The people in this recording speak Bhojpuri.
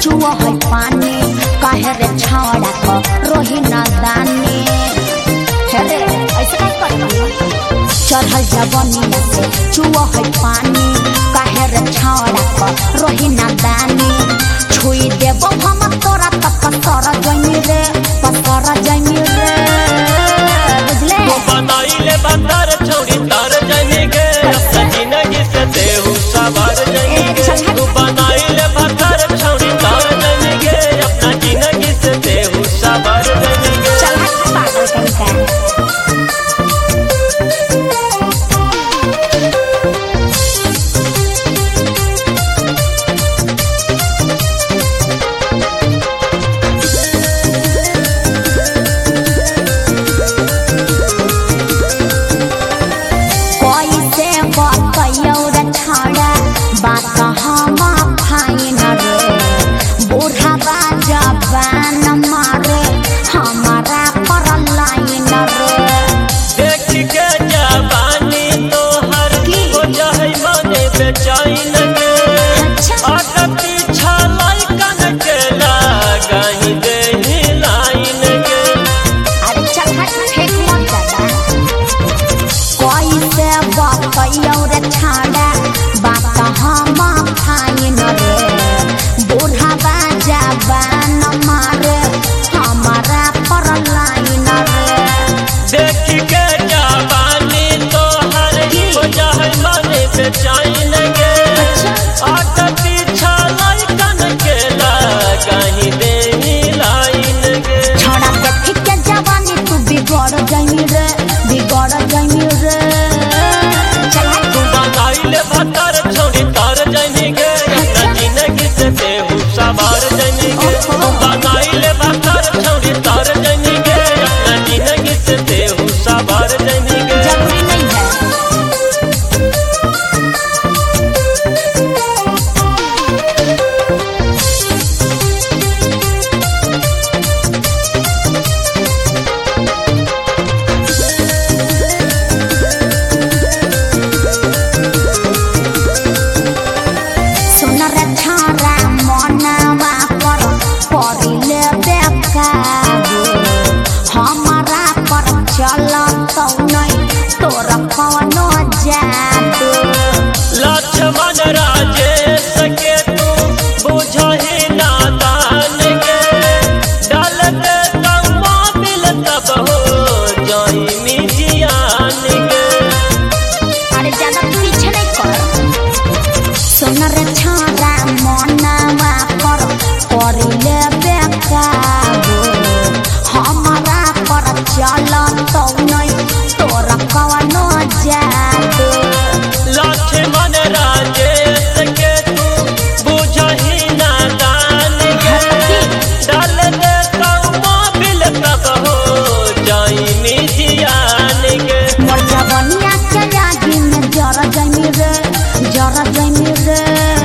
चुआ है पानी काहे रे छावड़ा को रोही ना दानी हे रे ऐसे काय करता चढ़ल जवनिया से चुआ है पानी काहे रे छावड़ा को रोही ना दानी छुई देबो हम तोरा तक पसर जमी रे पसर जमी रे बुझले तू बनाइले बंदर छोड़ी तार जाने के अपना जिंदगी से देहू सवार जाने के तू बनाइले बंदर छोड़ी तार जाने के अपना जिंदगी से देहू सवार जाने के चल हट पागल कहीं का कैसे बतैयौ रे छौड़ा बात हम फाइन रे बूढ़ा जवान मारे हमारा पर लाइन रे देख के जवानी तोहर हो जाए मने बेचैन के अच्छा आगे पीछा लाइकन के लगाई देही लाइन के अरे चल हट फेंक मत दादा कैसे बतैयौ रे छौड़ा बात हम फाइन रे बूढ़ा जवान मारे हमारा पर लाइन रे देख के जवानी तोहर हो जाए मने बेचैन के आगे पीछा लाइकन के लगाई देही लाइन के छोड़ा देख के जवानी तू बिगड़ जाई रे बिगड़ जाई रे चल हट तू बनाइले भतर छोड़ी तार जाने के अपना जिंदगी से देहू सवार जाने के तू बनाइले भतर छोड़ी तार जाने के अपना जिंदगी से देहू सवार जाने के जरूरी नहीं है सुन रे छारा मनवा पर परिले बेकाबू हमारा पर चलतौ नहीं तोर कौनो जादू लक्ष्मण राजेश के तू बुझही नादान के डाल दे तम्मा मिल तब हो